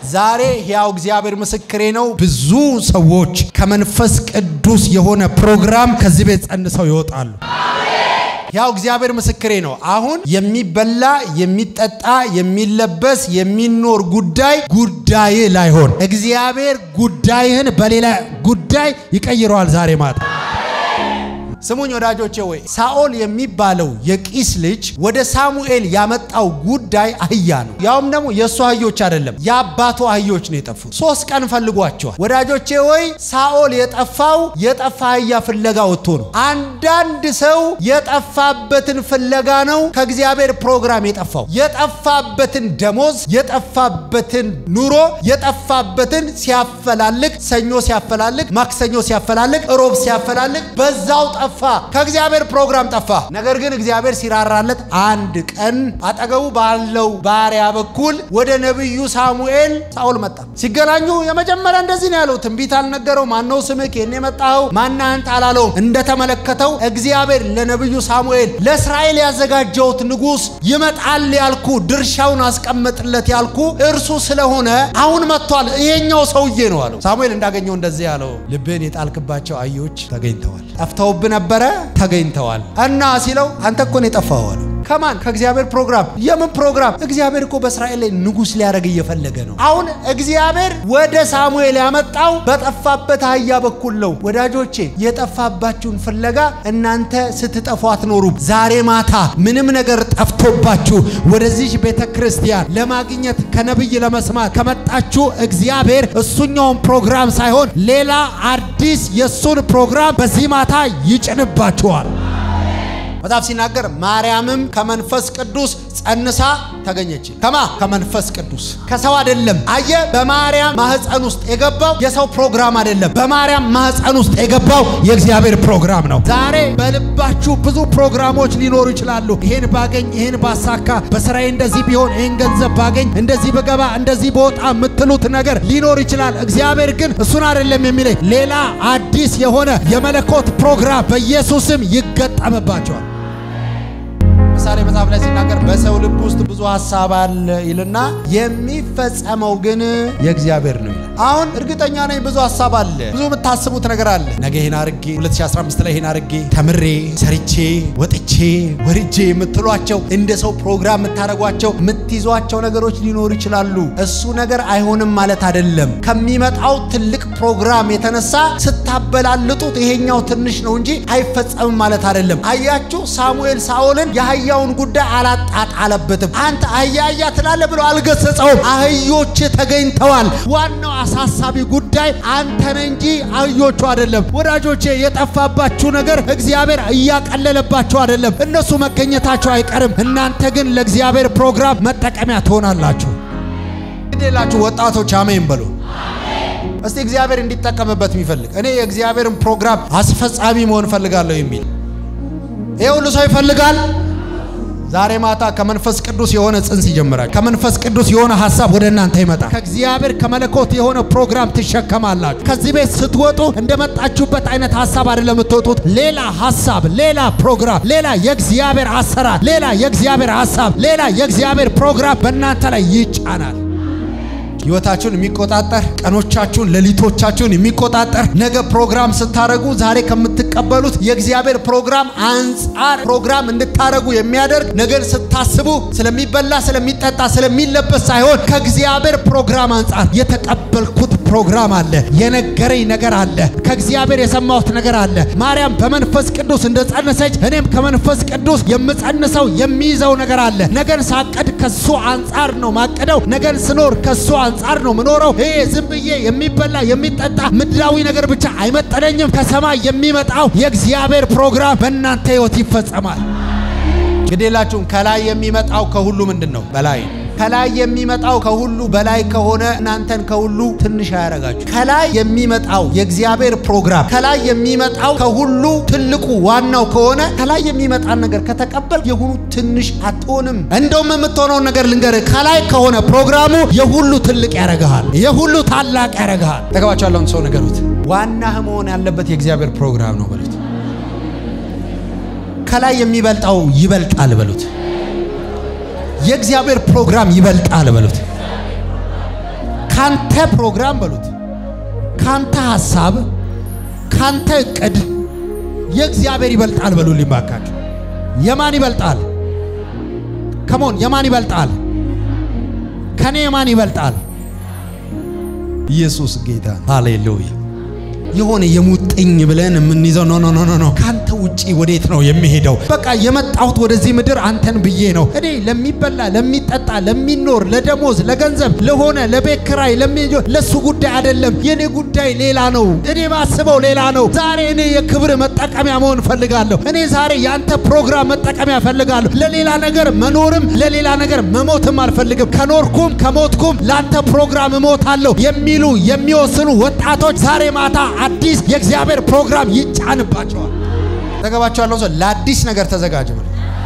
ዛሬ ሕያው እግዚአብሔር ምስክሬ ነው። ብዙ ሰዎች ከመንፈስ ቅዱስ የሆነ ፕሮግራም ከዚህ ቤት ጸንሰው ይወጣሉ። ያው እግዚአብሔር ምስክሬ ነው። አሁን የሚበላ የሚጠጣ የሚለበስ የሚኖር ጉዳይ ጉዳይ ላይሆን እግዚአብሔር ጉዳይህን በሌላ ጉዳይ ይቀይረዋል ዛሬ ማታ። ስሙኝ ወዳጆቼ፣ ወይ ሳኦል የሚባለው የቂስ ልጅ ወደ ሳሙኤል ያመጣው ጉዳይ አህያ ነው። ያውም ደግሞ የእሱ አህዮች አይደለም፣ የአባቱ አህዮች ነው የጠፉት። ሶስት ቀን ፈልጓቸዋል። ወዳጆቼ ወይ ሳኦል የጠፋው የጠፋ አህያ ፍለጋ ወጥቶ ነው። አንዳንድ ሰው የጠፋበትን ፍለጋ ነው ከእግዚአብሔር ፕሮግራም የጠፋው። የጠፋበትን ደሞዝ፣ የጠፋበትን ኑሮ፣ የጠፋበትን ሲያፈላልግ፣ ሰኞ ሲያፈላልግ፣ ማክሰኞ ሲያፈላልግ፣ ሮብ ሲያፈላልግ በዛው ጠፋ። ከእግዚአብሔር ፕሮግራም ጠፋ። ነገር ግን እግዚአብሔር ሲራራለት አንድ ቀን አጠገቡ ባለው ባሪያ በኩል ወደ ነቢዩ ሳሙኤል ሳኦል መጣ። ሲገናኙ የመጀመሪያ እንደዚህ ነው ያለው። ትንቢት አልነገረው። ማነው ስምህ? ከኔ የመጣኸው? ማነህ አንተ አላለውም። እንደተመለከተው እግዚአብሔር ለነቢዩ ሳሙኤል ለእስራኤል ያዘጋጀውት ንጉሥ ይመጣል ያልኩ ድርሻውን አስቀምጥለት ያልኩ እርሱ ስለሆነ አሁን መጥቷል። ይሄኛው ሰውዬ ነው አለው። ሳሙኤል እንዳገኘው እንደዚህ ያለው ልብህን የጣልክባቸው አህዮች ተገኝተዋል። ጠፍተውብ ነበረ ተገኝተዋል። እና ሲለው አንተ እኮ ነው የጠፋኸው አለው። ከማን ከእግዚአብሔር ፕሮግራም። የምን ፕሮግራም? እግዚአብሔር እኮ በእስራኤል ላይ ንጉሥ ሊያደርግ እየፈለገ ነው። አሁን እግዚአብሔር ወደ ሳሙኤል ያመጣው በጠፋበት አህያ በኩል ነው። ወዳጆቼ የጠፋባችሁን ፍለጋ እናንተ ስትጠፉ አትኖሩም። ዛሬ ማታ ምንም ነገር ጠፍቶባችሁ ወደዚህ ቤተ ክርስቲያን ለማግኘት ከነብይ ለመስማት ከመጣችሁ እግዚአብሔር እሱኛውን ፕሮግራም ሳይሆን ሌላ አዲስ የእሱን ፕሮግራም በዚህ ማታ ይጭንባችኋል። መጽሐፍ ሲናገር ማርያምም ከመንፈስ ቅዱስ ጸንሳ ተገኘች። ከማ ከመንፈስ ቅዱስ ከሰው አይደለም። አየ በማርያም ማህፀን ውስጥ የገባው የሰው ፕሮግራም አይደለም። በማርያም ማህፀን ውስጥ የገባው የእግዚአብሔር ፕሮግራም ነው። ዛሬ በልባችሁ ብዙ ፕሮግራሞች ሊኖሩ ይችላሉ። ይሄን ባገኝ፣ ይሄን ባሳካ፣ በስራዬ እንደዚህ ቢሆን፣ ይሄን ገንዘብ ባገኝ፣ እንደዚህ በገባ፣ እንደዚህ በወጣ የምትሉት ነገር ሊኖር ይችላል። እግዚአብሔር ግን እሱን አይደለም የሚለኝ ሌላ አዲስ የሆነ የመለኮት ፕሮግራም በኢየሱስም ይገጠምባቸዋል። ምሳሌ መጽሐፍ ላይ ሲናገር በሰው ልብ ውስጥ ብዙ ሀሳብ አለ ይልና የሚፈጸመው ግን የእግዚአብሔር ነው ይላል። አሁን እርግጠኛ ነኝ ብዙ ሀሳብ አለ፣ ብዙ የምታስቡት ነገር አለ። ነገ ይህን አርጌ 2015 ላይ ይህን አርጌ ተምሬ ሰርቼ ወጥቼ ወርጄ የምትሏቸው እንደ ሰው ፕሮግራም የምታደርጓቸው የምትይዟቸው ነገሮች ሊኖሩ ይችላሉ። እሱ ነገር አይሆንም ማለት አይደለም። ከሚመጣው ትልቅ ፕሮግራም የተነሳ ስታበላልጡት ይሄኛው ትንሽ ነው እንጂ አይፈጸምም ማለት አይደለም። አያችሁ ሳሙኤል ሳኦልን የአህያውን ጉዳይ አላጣጣለበትም። አንተ አህያ አህያ ትላለህ ብሎ አልገሰጸውም። አህዮች ተገኝተዋል። ዋናው አሳሳቢ ጉዳይ አንተ ነህ እንጂ አህዮቹ አይደለም። ወዳጆቼ የጠፋባችሁ ነገር እግዚአብሔር እያቀለለባችሁ አይደለም። እነሱ መገኘታቸው አይቀርም። እናንተ ግን ለእግዚአብሔር ፕሮግራም መጠቀሚያ ትሆናላችሁ። ግዴላችሁ ወጣቶች አሜን በሉ። እስቲ እግዚአብሔር እንዲጠቀምበት የሚፈልግ እኔ የእግዚአብሔርን ፕሮግራም አስፈጻሚ መሆን እፈልጋለሁ የሚል ይሄ ሁሉ ሰው ይፈልጋል። ዛሬ ማታ ከመንፈስ ቅዱስ የሆነ ጽንስ ይጀምራል። ከመንፈስ ቅዱስ የሆነ ሀሳብ ወደ እናንተ ይመጣል። ከእግዚአብሔር ከመለኮት የሆነ ፕሮግራም ትሸከማላችሁ። ከዚህ ቤት ስትወጡ እንደመጣችሁበት አይነት ሀሳብ አይደለም የምትወጡት። ሌላ ሀሳብ፣ ሌላ ፕሮግራም፣ ሌላ የእግዚአብሔር አሰራር፣ ሌላ የእግዚአብሔር ሀሳብ፣ ሌላ የእግዚአብሔር ፕሮግራም በእናንተ ላይ ይጫናል። ህይወታችሁን የሚቆጣጠር ቀኖቻችሁን፣ ሌሊቶቻችሁን የሚቆጣጠር ነገ ፕሮግራም ስታረጉ ዛሬ ከምትቀበሉት የእግዚአብሔር ፕሮግራም አንጻር ፕሮግራም እንድታረጉ የሚያደርግ ነገር ስታስቡ ስለሚበላ ስለሚጠጣ ስለሚለበስ ሳይሆን ከእግዚአብሔር ፕሮግራም አንጻር የተቀበልኩት ፕሮግራም አለ፣ የነገረኝ ነገር አለ፣ ከእግዚአብሔር የሰማሁት ነገር አለ። ማርያም በመንፈስ ቅዱስ እንደጸነሰች እኔም ከመንፈስ ቅዱስ የምጸንሰው የሚይዘው ነገር አለ። ነገን ሳቀድ ከሱ አንጻር ነው ማቀደው። ነገን ስኖር ከሱ አንጻር ነው ምኖረው። ይሄ ዝም ብዬ የሚበላ የሚጠጣ ምድራዊ ነገር ብቻ አይመጠነኝም። ከሰማይ የሚመጣው የእግዚአብሔር ፕሮግራም በእናንተ ህይወት ይፈጸማል። ግዴላችሁም ከላይ የሚመጣው ከሁሉ ምንድን ነው? በላይ ከላይ የሚመጣው ከሁሉ በላይ ከሆነ እናንተን ከሁሉ ትንሽ አያረጋችሁ። ከላይ የሚመጣው የእግዚአብሔር ፕሮግራም ከላይ የሚመጣው ከሁሉ ትልቁ ዋናው ከሆነ ከላይ የሚመጣን ነገር ከተቀበል የሁሉ ትንሽ አትሆንም። እንደውም የምትሆነውን ነገር ልንገርህ፣ ከላይ ከሆነ ፕሮግራሙ የሁሉ ትልቅ ያረግሃል፣ የሁሉ ታላቅ ያረግሃል። ጠገባቸው ያለውን ሰው ንገሩት፣ ዋናህ መሆን ያለበት የእግዚአብሔር ፕሮግራም ነው በሉት። ከላይ የሚበልጣው ይበልጣል በሉት። የእግዚአብሔር ፕሮግራም ይበልጣል በሉት። ካንተ ፕሮግራም በሉት ካንተ ሐሳብ ካንተ እቅድ የእግዚአብሔር ይበልጣል በሉልኝ ባካችሁ። የማን ይበልጣል? ከሞን የማን ይበልጣል? ከኔ የማን ይበልጣል? ኢየሱስ ጌታ ሃሌሉያ። የሆነ የሙጥኝ ብለን የምንይዘው ኖ ኖ ኖ ኖ ኖ ካንተ ውጪ ወዴት ነው የሚሄደው? በቃ የመጣሁት ወደዚህ ምድር አንተን ብዬ ነው። እኔ ለሚበላ ለሚጠጣ፣ ለሚኖር፣ ለደሞዝ፣ ለገንዘብ፣ ለሆነ ለቤት ኪራይ ለሱ ጉዳይ አይደለም። የኔ ጉዳይ ሌላ ነው። እኔ ማስበው ሌላ ነው። ዛሬ እኔ የክብር መጠቀሚያ መሆን እፈልጋለሁ። እኔ ዛሬ ያንተ ፕሮግራም መጠቀሚያ እፈልጋለሁ። ለሌላ ነገር መኖርም ለሌላ ነገር መሞትም አልፈልግም። ከኖርኩም ከሞትኩም ለአንተ ፕሮግራም እሞታለሁ የሚሉ የሚወስኑ ወጣቶች ዛሬ ማታ አዲስ የእግዚአብሔር ፕሮግራም ይጫንባቸዋል። ተገባቸው ያለው ሰው ለአዲስ ነገር ተዘጋጅ ብሎ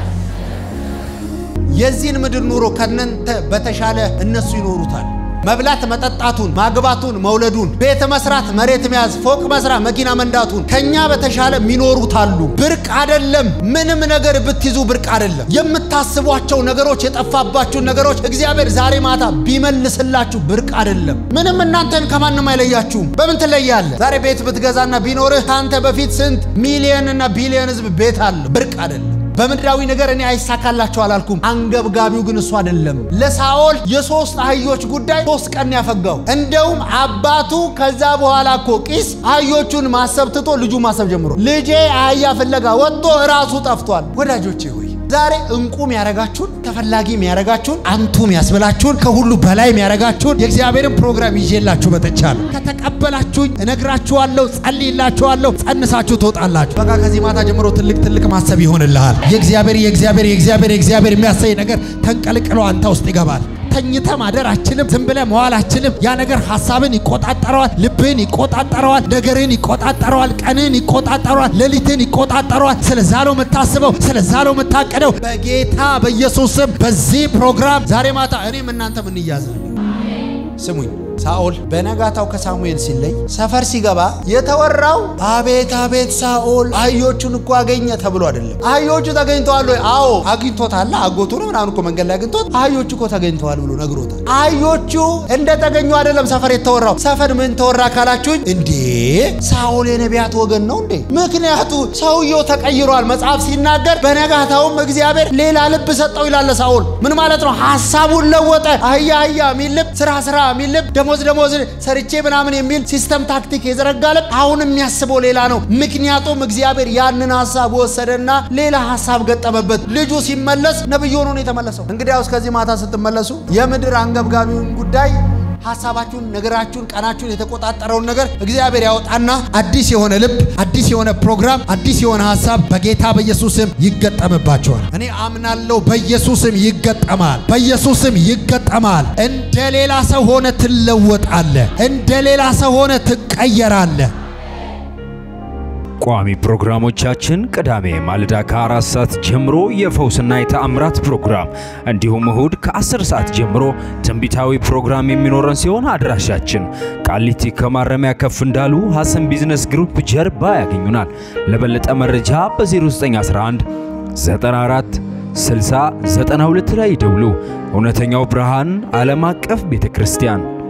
የዚህን ምድር ኑሮ ከነንተ በተሻለ እነሱ ይኖሩታል። መብላት መጠጣቱን፣ ማግባቱን፣ መውለዱን፣ ቤት መስራት፣ መሬት መያዝ፣ ፎቅ መስራት፣ መኪና መንዳቱን ከኛ በተሻለ የሚኖሩት አሉ። ብርቅ አይደለም። ምንም ነገር ብትይዙ ብርቅ አይደለም። የምታስቧቸው ነገሮች፣ የጠፋባችሁን ነገሮች እግዚአብሔር ዛሬ ማታ ቢመልስላችሁ ብርቅ አይደለም። ምንም እናንተን ከማንም አይለያችሁም። በምን ትለያለህ? ዛሬ ቤት ብትገዛና ቢኖርህ ከአንተ በፊት ስንት ሚሊየን እና ቢሊየን ህዝብ ቤት አለ። ብርቅ አይደለም። በምድራዊ ነገር እኔ አይሳካላቸው አላልኩም። አንገብጋቢው ግን እሱ አይደለም። ለሳኦል የሶስት አህዮች ጉዳይ ሶስት ቀን ያፈጋው። እንደውም አባቱ ከዛ በኋላ እኮ ቂስ አህዮቹን ማሰብ ትቶ ልጁ ማሰብ ጀምሮ ልጄ አህያ ፍለጋ ወጥቶ እራሱ ጠፍቷል። ወዳጆቼ ሆይ ዛሬ እንቁ የሚያረጋችሁን ተፈላጊ የሚያረጋችሁን አንቱ የሚያስብላችሁን ከሁሉ በላይ የሚያረጋችሁን የእግዚአብሔርን ፕሮግራም ይዤላችሁ መጥቻለሁ። ከተቀበላችሁኝ እነግራችኋለሁ፣ ጸልይላችኋለሁ፣ ጸንሳችሁ ትወጣላችሁ። በቃ ከዚህ ማታ ጀምሮ ትልቅ ትልቅ ማሰብ ይሆንልሃል። የእግዚአብሔር የእግዚአብሔር የእግዚአብሔር የእግዚአብሔር የሚያሳይ ነገር ተንቀልቅሎ አንተ ውስጥ ይገባል። ተኝተ ማደር አችልም። ዝም ብለ መዋል አችልም። ያ ነገር ሐሳብን ይቆጣጠረዋል፣ ልብህን ይቆጣጠረዋል፣ ነገርን ይቆጣጠረዋል፣ ቀንን ይቆጣጠረዋል፣ ሌሊትን ይቆጣጠረዋል። ስለዛ ነው የምታስበው፣ ስለዛ ነው የምታቀደው። በጌታ በኢየሱስ ስም በዚህ ፕሮግራም ዛሬ ማታ እኔም እናንተም እንያዛለን። ስሙኝ ሳኦል በነጋታው ከሳሙኤል ሲለይ ሰፈር ሲገባ የተወራው አቤት አቤት ሳኦል አህዮቹን እኮ አገኘ ተብሎ አይደለም። አህዮቹ ተገኝተዋል ወይ? አዎ አግኝቶታል። አጎቱ ነው ምናምን እኮ መንገድ ላይ አግኝቶት አህዮቹ እኮ ተገኝተዋል ብሎ ነግሮታል። አህዮቹ እንደተገኙ አይደለም ሰፈር የተወራው። ሰፈር ምን ተወራ ካላችሁኝ፣ እንዴ ሳኦል የነቢያት ወገን ነው እንዴ? ምክንያቱ ሰውየው ተቀይሯል። መጽሐፍ ሲናገር በነጋታውም እግዚአብሔር ሌላ ልብ ሰጠው ይላል። ሳኦል ምን ማለት ነው? ሀሳቡን ለወጠ። አህያ አህያ የሚል ልብ፣ ስራ ስራ የሚል ልብ ደሞዝ ደሞዝ ሰርቼ ምናምን የሚል ሲስተም ታክቲክ የዘረጋለት አሁን የሚያስበው ሌላ ነው። ምክንያቱም እግዚአብሔር ያንን ሀሳብ ወሰደና ሌላ ሀሳብ ገጠመበት። ልጁ ሲመለስ ነብይ ሆኖ ነው የተመለሰው። እንግዲያውስ ከዚህ ማታ ስትመለሱ የምድር አንገብጋቢውን ጉዳይ ሀሳባችሁን፣ ነገራችሁን፣ ቀናችሁን የተቆጣጠረውን ነገር እግዚአብሔር ያወጣና አዲስ የሆነ ልብ፣ አዲስ የሆነ ፕሮግራም፣ አዲስ የሆነ ሀሳብ በጌታ በኢየሱስም ይገጠምባቸዋል። እኔ አምናለሁ። በኢየሱስም ይገጠማል። በኢየሱስም ይገጠማል። እንደ ሌላ ሰው ሆነ ትለወጣለህ። እንደ ሌላ ሰው ሆነ ትቀየራለህ። ቋሚ ፕሮግራሞቻችን ቅዳሜ ማለዳ ከአራት ሰዓት ጀምሮ የፈውስና የተአምራት ፕሮግራም እንዲሁም እሁድ ከ10 ሰዓት ጀምሮ ትንቢታዊ ፕሮግራም የሚኖረን ሲሆን አድራሻችን ቃሊቲ ከማረሚያ ከፍ እንዳሉ ሐሰን ቢዝነስ ግሩፕ ጀርባ ያገኙናል። ለበለጠ መረጃ በ0911 94 60 92 ላይ ይደውሉ። እውነተኛው ብርሃን ዓለም አቀፍ ቤተ ክርስቲያን